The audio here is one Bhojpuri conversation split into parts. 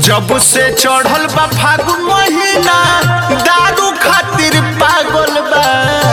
जब से चढ़ल बा फागुन महीना दारू खातिर पागल बा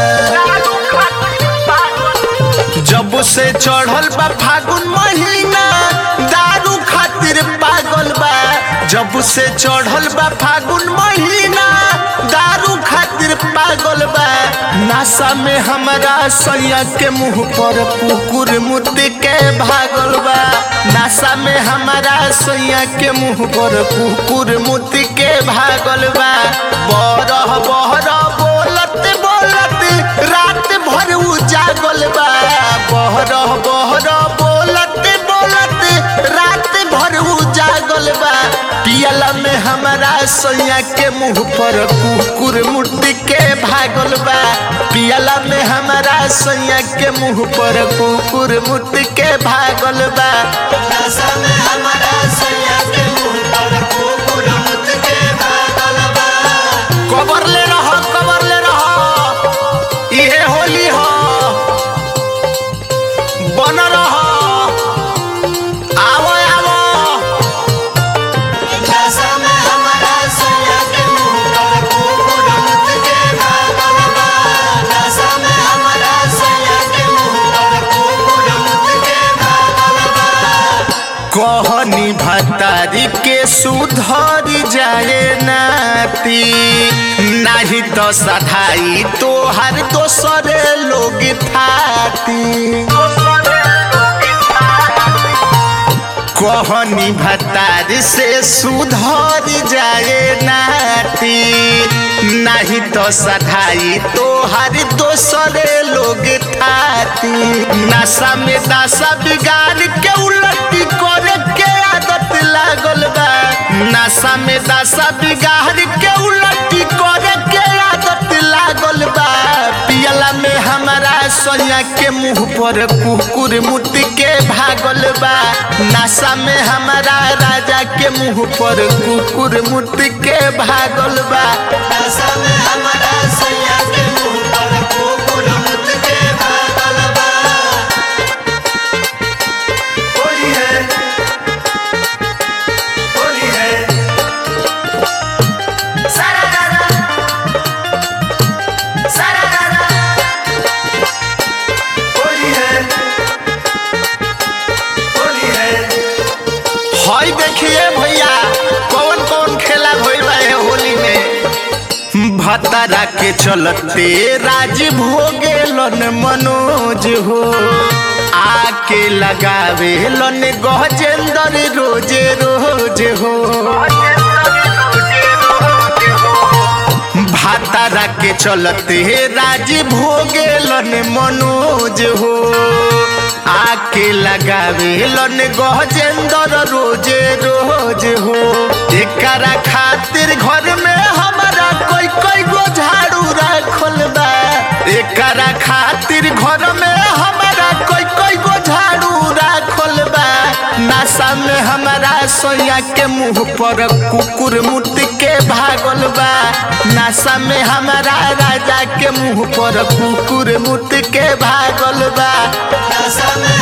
जब से चढ़ल बा फागुन महीना दारू खातिर पागल बा जब से चढ़ल बा फागुन महीना दारू खातिर पागल बा नासा में हमरा सैया के मुंह पर कुकुर मुत्ती के भागल बा नासा में हमारा सैया के मुंह पर कुकुर मुत्ती के भागल बा बरह बहरह बोलत बोलत रात भर उजागल बा बहरह बहरह बोलत बोलत रात भर उजागल बा पियला में हमारा सैया के मुंह पर कुकुर मुट्ठी के भागल बा पियला में हमारा सैया के मुंह पर कुकुर मुट्ठी के भागल बा नशा में हमारा सैया के मुंह पर कुकुर मुत के भागल बा कबर ले रहो कबर ले रहो इहे होली हो बन रहो आवो आवो नशा में हमारा सैया के मुंह पर कुकुर मुत के भागल बा नशा में हमारा सैया के मुंह पर कुकुर मुत के भागल बा कहनी भतारी के सुधर जाए नाती नाही तो सधाई तोहर दोसर लोग थाती कहनी भतार से सुधर जाए नाती नहीं तो सधाई तोहर दोसर लोग थाती नशा में दशा बिगाड़ के उलटी करे के आदत लागल बा नशा में दशा बिगाड़ के उलटी करे के आदत लागल बा पियला में हमारा सैया के मुंह पर कुकुर मुट्ठी के भागल बा नशा में हमारा राजा के मुंह पर कुकुर मुट्ठी के भागल बा नशा में हमारा सैया के मुंह पर कुकुर मुत के भागल बा होली है होली है सारा रारा सारा रारा होली है होली है हई देखिए भैया कौन कौन खेला भइल बा ए होली में भतरा के चलते राज भोगे लन मनोज हो आके लगावे लन गजेंद्र रोजे रोज हो भातारा के चलते राज भोगे लन मनोज हो आके लगावे लन गजेंद्र रोजे रोज हो एकरा खातिर घर में हमारा कोई कोई गो झाड़ू रखल बा एकरा खातिर घर में हमारा कोई कोई गो झाड़ू रखल बा नशा में हमारा सोया के मुंह पर कुकुर मुत के भागल बा नशा में हमारा राजा के मुंह पर कुकुर मुत के भागल बा नशा में